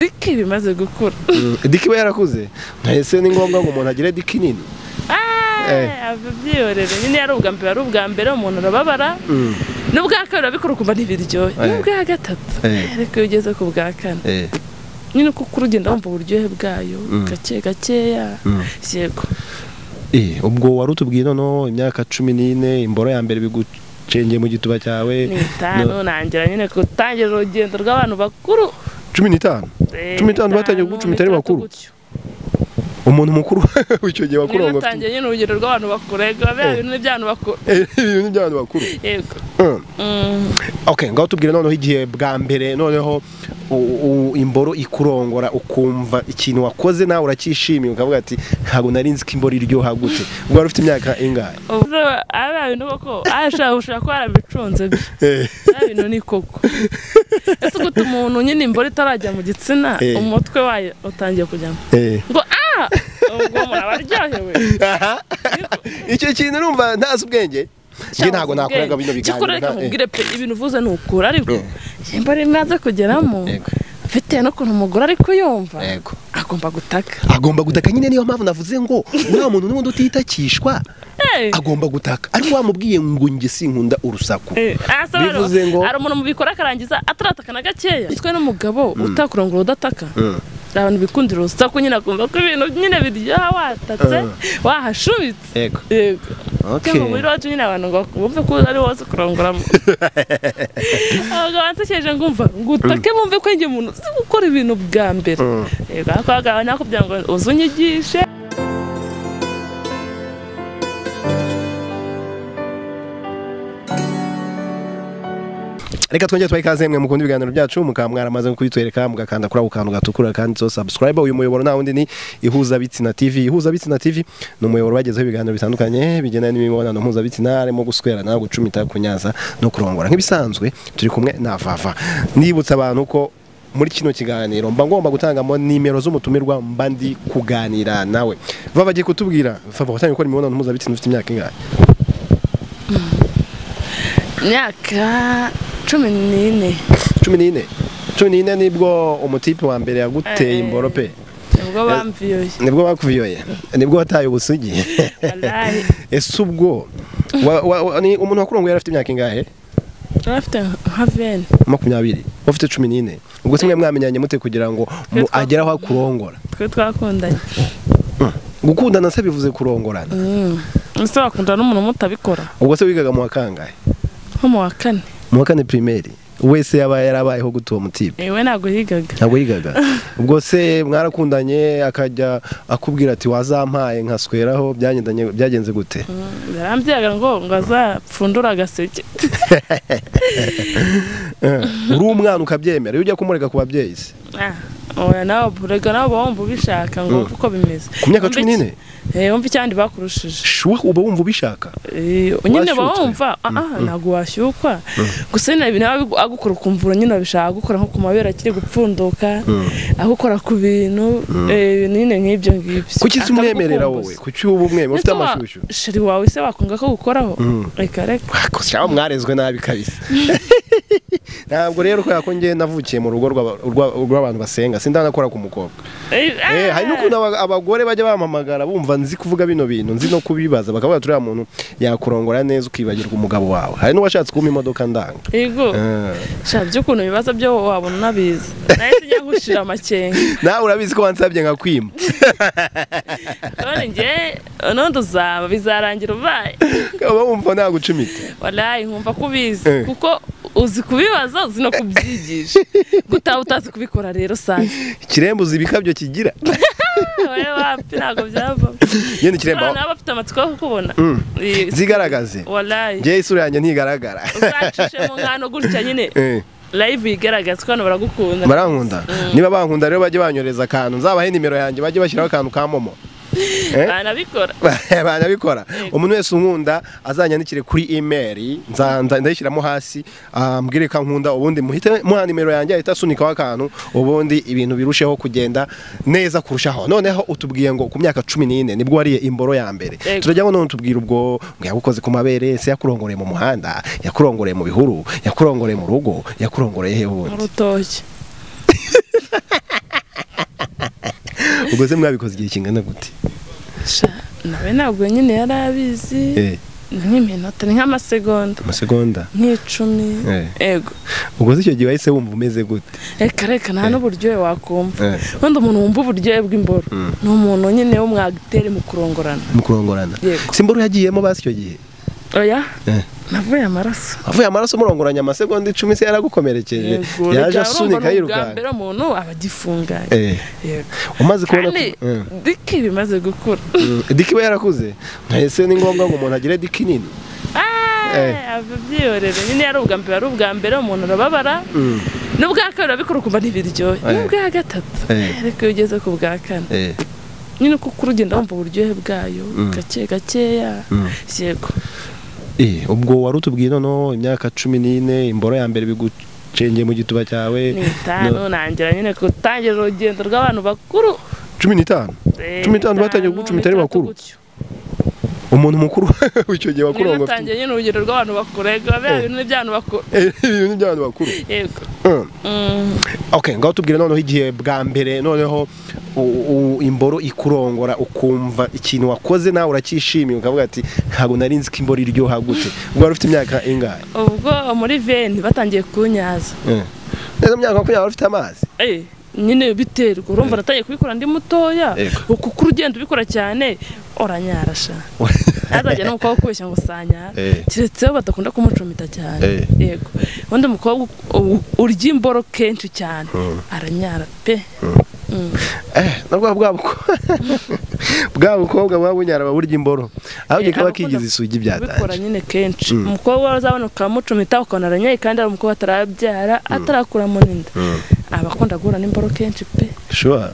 diki bimaze gukura diki iba yarakuze ntese ni ngombwa ngo umuntu agire diki nini ava byiyorera nyine yari ubwa mbere ari ubwa mbere umuntu arababara n'ubwa kabiri urabikora ukumva ntibiryohe n'ubwa gatatu ariko iyo ugeze ku bwa kane nyine uko ukura ugenda wumva uburyohe bwayo gake gakeya yego ubwo wari utubwiye noneho imyaka cumi n'ine imboro ya mbere bigucengeye mu gituba cyawe ni itanu nangira nyine gutangiza urugendo rw'abantu bakuru cumi n'itanu cumi n'itanu batangiye kuko cumi n'itanu bakuru umuntu mukuru w'icyo gihe bakuru niba utangiye nyine urugero rw'abantu bakuru reka biba bintu by'abantu bakuru ibintu ni iby'abantu bakuru yego ok ngaho tubwire noneho igihe bwa mbere noneho u- u- imboro ikurongora ukumva ikintu wakoze nawe uracyishimiye ukavuga ati ntabwo nari nzi ko imboro iryoha gute ubwo wari ufite imyaka ingahe ubwo ari bintu koko ashaka ushaka ko yarabicunze bye Eh, ari bintu ni koko ese uguta umuntu nyine imboro itarajya mu gitsina Eh. umutwe wayo utangiye kujyamo eh. ngo ah ubwo umuntu aba aryohewe Aha. icyo kintu numva ntazi ubwenge njye ntabwo nakoraga bino cyakora biganiro reka nta- eh. nkubwire pe ibintu uvuze ni ukuri ariko Eh. imboro imaze kugeramo Yego, bitewe n'ukuntu umugore ari kuyumva yego. agomba gutaka agomba gutaka nyine niyo mpamvu navuze ngo uriya muntu n'ubundi utitakishwa Eh. agomba gutaka ariko wamubwiye ngo njye sinkunda urusaku Bivuze bivuze ngo ngo- hari umuntu mubikora akarangiza atarataka na gakeya bitwe n'umugabo utakurongora udataka Mm. hari abantu bikundira urusaku nyine akumva ko ibintu nyine biryoha watatse Mm. wahashubitse yego yego Okay. Kuko mu mubiri wacu nyine abantu ngo bumve ko ari wose kurongoramo abagabo bansekeje ngumva ngo utake bumve ko njye umuntu uzi gukora ibintu bwa mbere Mm. yego ariko abagabo nakubwira ngo uze unyigishe reka twongere tubahe ikaze mwe mukunda ibiganiro byacu mukaba mwaramaze kubitwereka mugakanda kuri ako kantu gatukura kanditseho subscribe uyu muyoboro nta wundi ni ihuzabitsina tv ihuzabitsina tv ni umuyoboro bagezeho ibiganiro bitandukanye bigendanye n'imibonano mpuzabitsina harimo guswerana gucumita kunyaza no kurongora nk'ibisanzwe turi kumwe na vava nibutsa abantu ko muri kino kiganiro mba ngomba gutangamo nimero z'umutumirwa mba ndi kuganira nawe vava agiye kutubwira vava watangiye gukora imibonano mpuzabitsina ufite imyaka ingahe imyaka cumi n'ine cumi n'ine cumi n'ine nibwo umutipe wa mbere yaguteye Eh. imboro pe nibwo bamviyoye nibwo bakubiyoye nibwo wataye ubusugi Wallahi. ese ubwo wa- wa- wa- ni umuntu wakurongoye yari afite imyaka ingahe afite nka veni makumyabiri wowe ufite cumi n'ine ubwo se mwe mwamenyanye mute kugira ngo mu- twaku- agere aho akurongora twe twakundanye gukundana se bivuze kurongorana ese wakundana n'umuntu mutabikora ubwo se wigaga mu wa kangahe nko mu wa kane mu wa kane pirimeri wese yaba yarabayeho gute uwo mutipe yewe ntabwo yigaga ntabwo yigaga ubwo se mwarakundanye akajya akubwira ati wazampaye nkasweraho byagendanye- byagenze gute yarambyaga ngo ngo azapfundure agaseke uri umwana ukabyemera iyo ujya kumurega ku babyeyi se Ah, oya nawe burega nawe uba wumva ubishaka ngo wumve uko bimeze ku myaka Wumve cumi n'ine iki- eh, wumve icyandi bakurushije shuwa uba wumva ubishaka Eh, nyine uba Washyutswe. wumva ah, ah, ntabwo washyukwa gusa nyine ibintu aba bigu- agukora ukumva ura- nyine urabishaka agukora nko ku mabere akiri gupfunduka agukora ku bintu eh, ibintu nyine nk'ibyo ngibyo kuki se umwemerera Akagukumbuza. wowe kuki uba umwemerera ufite Ese wa- amashusho sheri wawe se wakunga ko gukoraho reka reka cyangwa mwarezwe nabi kabisa ntabwo rero kubera ko njye navukiye mu rugo rw'aba- rw'aba- rw'abantu basenga sindanakora ku mukobwa Eh, hari n'ukuntu aba- abagore bajya bampamagara bumva nzi kuvuga bino bintu nzi no kubibaza bakavuga ati uriya muntu yakurongora neza ukibagirwa umugabo wawe hari n'uwashatse kumpa imodoka ndanga yego Eh. sha by'ukuntu ibibazo byo wabona unabizi nahise njya nkushira amakenga nawe urabizi ko wansabye nkakwima none njye nundi uzaba bizarangira ubaye ukaba wumva nagucumita warayi nkumva ko ubizi Eh. kuko uzi kubibaza uzi no kubyigisha gutaha utazi kubikora rero sanze ikirembo uzi ibikabyo kigira wowe wapfi ntabwo byavamo yenda ikirembo abana baba bafite amatsiko yo kukubona zigaragaze warayi njyewe isura yanjye ntigaragara uzacishemo nkano gutya nyine Eh, live yigaragaza ko hano baragukunda barankunda niba bankunda rero bajye banyohereza akantu nzabahe nimero yanjye bajye bashyiraho akantu ka momo Eh? banabikora banabikora umuntu wese unkunda azanyandikire kuri email nza- nza- ndayishyiramo hasi ah, mbwire ko ankunda ubundi muhite muha nimero yanjye ahita asunikaho akantu ubundi ibintu birusheho kugenda neza kurushaho noneho utubwiye ngo ku myaka cumi n'ine nibwo wariye imboro ya mbere Yego. turajyamo none utubwira ubwo ngo yagukoze ku mabere se yakurongoreye mu muhanda yakurongoreye mu bihuru yakurongoreye mu rugo yakurongoreye he mu ubundi rutoki ubwo se mwabikoze igihe kingana gute nawe ntabwo nyine yari abizi ni nk'iminota ni nk'amasegonda amasegonda nk'icumi ego ubwo se icyo gihe wahise wumva umeze gute reka reka nta n'uburyohe wakumva wenda umuntu wumva uburyohe bw'imboro ni umuntu nyine wo mwagiteri mu kurongorana mu kurongorana si imboro yagiyemo basi icyo gihe oya navuye amaraso avuye amaraso murongoranya amasegonda icumi se yaragukomerekeje yaje asunika yirukanka mbere umuntu aba agifunganye umaze kubona diki bimaze gukura diki we yarakuze ese ni ngombwa ngo umuntu agire diki nini abyiyorere nyine yari ubwa mbere ari ubwa mbere umuntu arababara n'ubwa kabiri urabikora ukumva ntibiryohe n'ubwa gatatu ariko iyo ugeze ku bwa kane nyine kuko urugenda wumva uburyohe bwayo gake gakeya yego ubwo wari utubwiye noneho imyaka cumi n'ine imboro ya mbere bigucengeye mu gituba cyawe n'itanu ntangira nyine gutangira urugendo rw'abantu bakuru cumi n'itanu cumi n'itanu batangiye kuguca imitari bakuru umuntu mukuru icyo gihe bakuru ngo batangiye nyine urugendo rw'abantu bakuru ego bya bintu by'abantu bakuru ibintu by'abantu bakuru yego okay ngaho tubwire noneho igihe bwa mbere noneho imboro ikurongora ukumva ikintu wakoze nawe uracyishimiye ukavuga ati ntabwo nari nzi ko imboro iryoha gute ubwo wari ufite imyaka ingahe ubwo muri veni batangiye kunyaza neza myaka makumyabiri wari ufite amazi nyine biterwa urumva natangiye kubikora ndi mutoya kuko urugendo ubikora cyane uranyarasha ntazajya n'umukobwa ukubeshya ngo usanyara keretse badakunda kumucumita cyane yego ubundi umukobwa urya imboro kenshi cyane aranyara pe nabwo bwa bukobwa buba bunyara burya imboro aho kikaba kigize isugi byatanje bikora nyine kenshi umukobwa uzabona ukamucumita ukabona aranyaye kandi ari umukobwa atarabyara atarakuramo n'inda aba akunda guhura n'imboro kenshi pe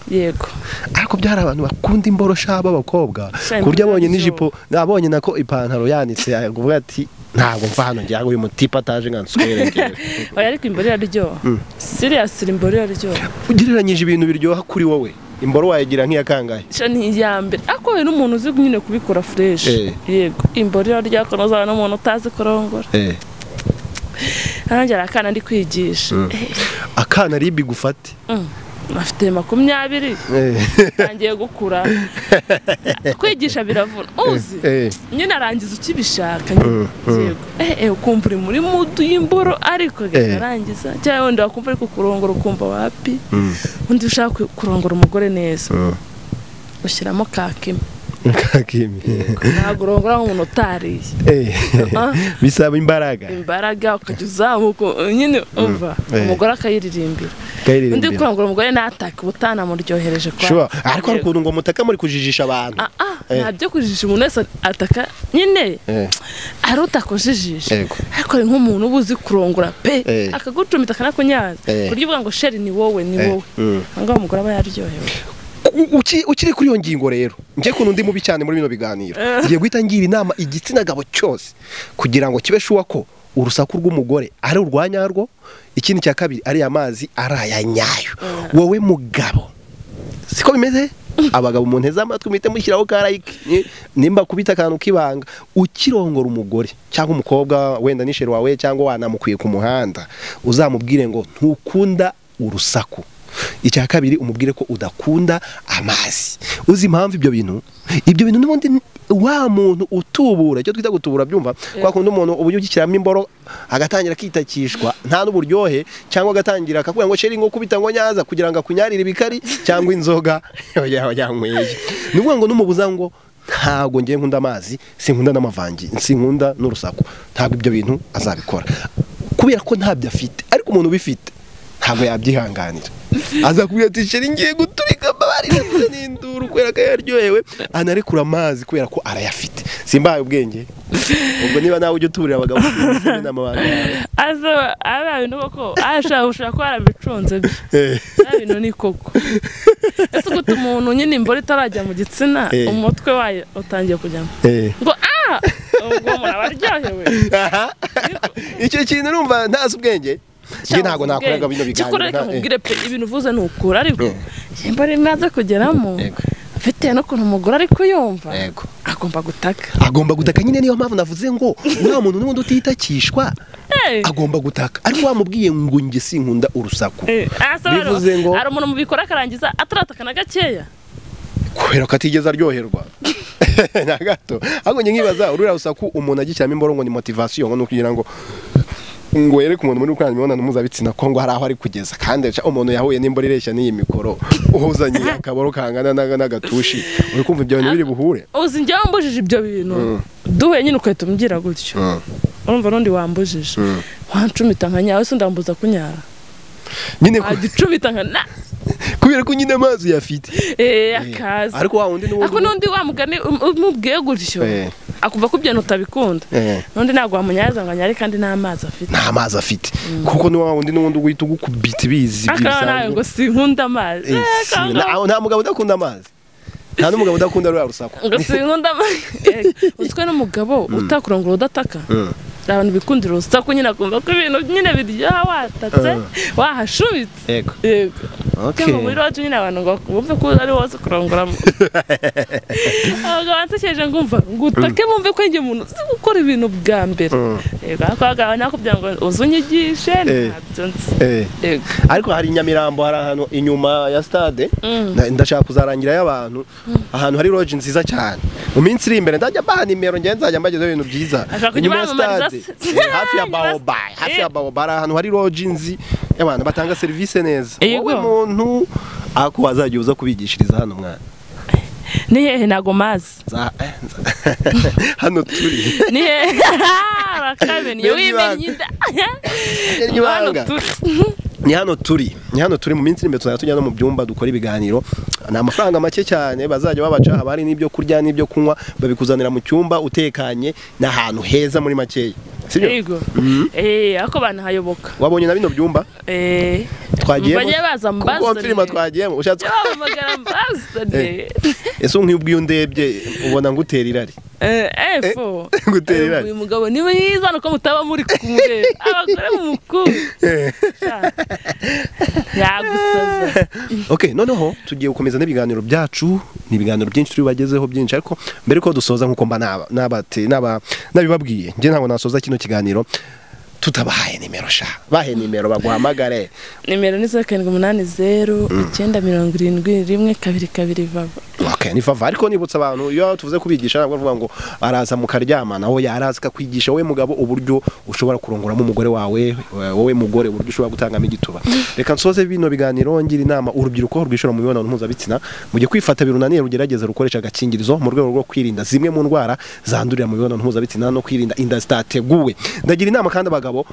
yego ariko byari abantu bakunda imboro shaba abakobwa ku buryo abonye n'ijipo abonye nako ipantaro yanitse avuga ati ntabwo mva hano njya uyu mutipe ataje nka nsukuyerekere oya ariko imboro iraryoha siriyasi imboro iraryoha ugereranyije ibintu biryoha kuri wowe imboro wayigira nk'iya kangahe ni iya mbere ariko we n'umuntu uzi nyine kubikora fureshi yego imboro iraryoha kunoza n'umuntu utazi kurongora arongera akana ndi kwigisha akana ribi gufate afite makumyabiri atangiye gukura kwigisha biravuna uzi nyine arangiza ukibishaka yego ukumva uri muri mudu y'imboro ariko arangiza cyangwa wenda wakumva ariko kurongora ukumva wapi undi ushaka kurongora umugore neza ushyiramo kakime ntabwo urongora nk'umuntu utariye bisaba imbaraga imbaraga ukajya uzamuka nyine umva umugore akayiririmbira undi kurangura umugore natake uba utanamuryohereje kwa ariko hari ukuntu ngo mutaka muri kujijisha abantu ntabyo kujijisha umuntu wese ataka nyine ari utakujijisha ariko hari nk'umuntu uba uzi kurongora pe akagucumita akanakunyaza buryo uvuga ngo sheri ni wowe ni wowe ngaho umugore aba yaryohewe ukiri kuri iyo ngingo rero njye ukuntu ndi mubi cyane muri bino biganiro ngiye guhita ngira inama igitsina gabo cyose kugira ngo kibe shuwa ko urusaku rw'umugore ari urwa nyarwo ikindi cya kabiri ari amazi ari aya nyayo wowe mugabo siko bimeze abagabo umuntu nteze amatwi muhite mushyiraho karayike nimba kubita akantu k'ibanga ukirongora umugore cyangwa umukobwa wenda n'isheri wawe cyangwa wanamukwiye ku muhanda uzamubwire ngo ntukunda urusaku icya kabiri umubwire ko udakunda amazi uzi impamvu ibyo bintu ibyo bintu n'ubundi wa muntu utubura icyo twita gutubura byumva kwa kundi umuntu uburyo ugikiramo imboro agatangira akitakishwa nta n'uburyohe cyangwa agatangira akakubwira ngo sheri nko kubita ngo nyaza kugira ngo akunyarire ibikari cyangwa inzoga yanyweye ni ukuvuga ngo n'umubuza ngo ntabwo ngiye nkunda amazi sinkunda n'amavangi sinkunda n'urusaku ntabwo ibyo bintu azabikora kubera ko ntabyo afite ariko umuntu ubifite ntabwo yabyihanganira aza kubwira ati sheri ngiye guturika amabari ndetse n'induru kubera ko yaryohewe anarekura amazi kubera ko arayafite simbaye ubwenge ubwo niba nawe ujya uturira abagabo azo aba bintu koko ashaka ushaka ko yarabicunze bye bintu ni koko ese uguta umuntu nyine imboro itarajya mu gitsina umutwe wayo utangiye kujyamo ngo ah ubwo umuntu aba aryohewe icyo kintu urumva ntazi ubwenge njye ntabwo nakoraga bino biganiro reka mubwire pe ibintu uvuze ni ukura ariko nimba rimaze kugeramo bitewe n'ukuntu umugore ari kuyumva agomba gutaka agomba gutaka nyine niyo mpamvu navuze ngo uriya muntu n'ubundi utitakishwa agomba gutaka ariko wamubwiye ngo njye sinkunda urusaku bivuze ngo hari umuntu mubikora akarangiza atarataka na gakeya kubera ko atigeze aryoherwa na gato ahubwo njye nkibaza ururiya rusaku umuntu agishyiramo imboro ngo ni motivasiyo ngo ni ukugira ngo ngo yereke umuntu muri gukorana imibonano mpuzabitsina ko ngo hari aho ari kugeza kandi umuntu yahuye n'imboro ireshya n'iyi mikoro uhuzanye akaboro kangana n'agatushi uri kumva ibyo bintu biri buhure uzi njyewe mbujije ibyo bintu duhuye nyine ugahita umbwira gutyo urumva n'undi wambujije wancumita nka nyawe se ndambuza kunyara nyine agicumita nka na kubera ko nyine amazi yafite eee akazi ariko wa wundi ariko n'undi wamugane umubwiye gutyo akumva ko ibyo utabikunda n'undi ntabwo wamunyaza ngo anyare kandi nta mazi afite nta mazi afite kuko ni wa wundi n'ubundi uhita ugukubita ibizi akaba nawe ngo si nkunda amazi nta mugabo udakunda amazi nta n'umugabo udakunda ruriya rusaku ngo si nkunda amazi uzwi n'umugabo utakurongora udataka abantu bikundira urusaku nyine akumva ko ibintu nyine biryoha watatse wahashubitse yego yego cyangwa muri roje nyine abantu ngo bumve ko ari wose kurongoramo abagabo bansekeje ngumva ngutake bumve ko njye umuntu uzi gukora ibintu bwa mbere yego ariko abagabo nakubwira ngo uze unyigishe ntabyo nzi ariko hari inyamirambo hari ahantu inyuma ya stade ndashaka kuzarangirayo abantu ahantu hari roje nziza cyane mu minsi iri imbere ndajya baha nimero ngenda nzajya mbagezaho ibintu byiza inyuma ya stade hafi ya bawoba hafi ya bawoba hari ahantu hari roji nzi y'abantu batanga serivisi neza wowe muntu ako wazajya uza kubigishiriza hano mwana ni hehe ntago mazi hano turi ni hehe bakabimenya wimenya inda hano turi ni hano turi ni hano turi mu minsi imbere tuzajya tujya no mu byumba dukora ibiganiro ni amafaranga make cyane bazajya babaca abari n'ibyo kurya n'ibyo kunywa babikuzanira mu cyumba utekanye n'ahantu heza muri makeya yego eee ariko banahayoboka wabonye na bino byumba eee twagiyemo bajye baza mbazane kuko filima twagiyemo ushatse wahamagara mbazane ese nk'ubwo iyo ndebye ubona ngutera irari efo uyu mugabo ni mwiza nuko mutaba muri kumureba abagore mumukunda yagusaza ok noneho tugiye gukomeza n'ibiganiro byacu ni ibiganiro byinshi turi bagezeho byinshi ariko mbere ko dusoza nk'uko mba nabibabwiye njye ntabwo nasoza kino kiganiro tutabahaye nimero sha bahe nimero baguhamagare nimero ni zeru karindwi umunani zeru icyenda mirongo irindwi rimwe kabiri kabiri vava okay ni vava ariko nibutsa abantu iyo tuvuze kubigisha ntabwo bavuga ngo araza mukaryama naho yaraza akakwigisha wowe mugabo uburyo ushobora kurongoramo umugore wawe wowe mugore uburyo ushobora gutangamo igituba reka nsoze bino biganiro ngira inama urubyiruko rwishora mu mibonano mpuzabitsina mujye kwifata birunaniye rugerageza rukoresha agakingirizo mu rwego rwo kwirinda zimwe mu ndwara zandurira mu mibonano mpuzabitsina no kwirinda inda zitateguwe ndagira inama kandi abagabo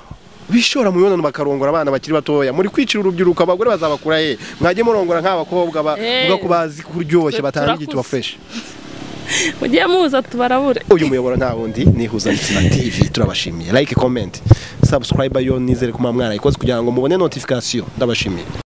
bishora mu mibonano bakarongora abana bakiri batoya muri kwicira urubyiruko abagore bazabakura he mwajye murongora nk'abakobwa bavuga ko bazi kuryoshya batanga igituba fureshi mugiye muza tubarabure uyu muyoboro nta wundi ni huzabitsina tv turabashimiye like comment subscribe yo nizere ko mwamwarayikoze kugira ngo mubone notification ndabashimiye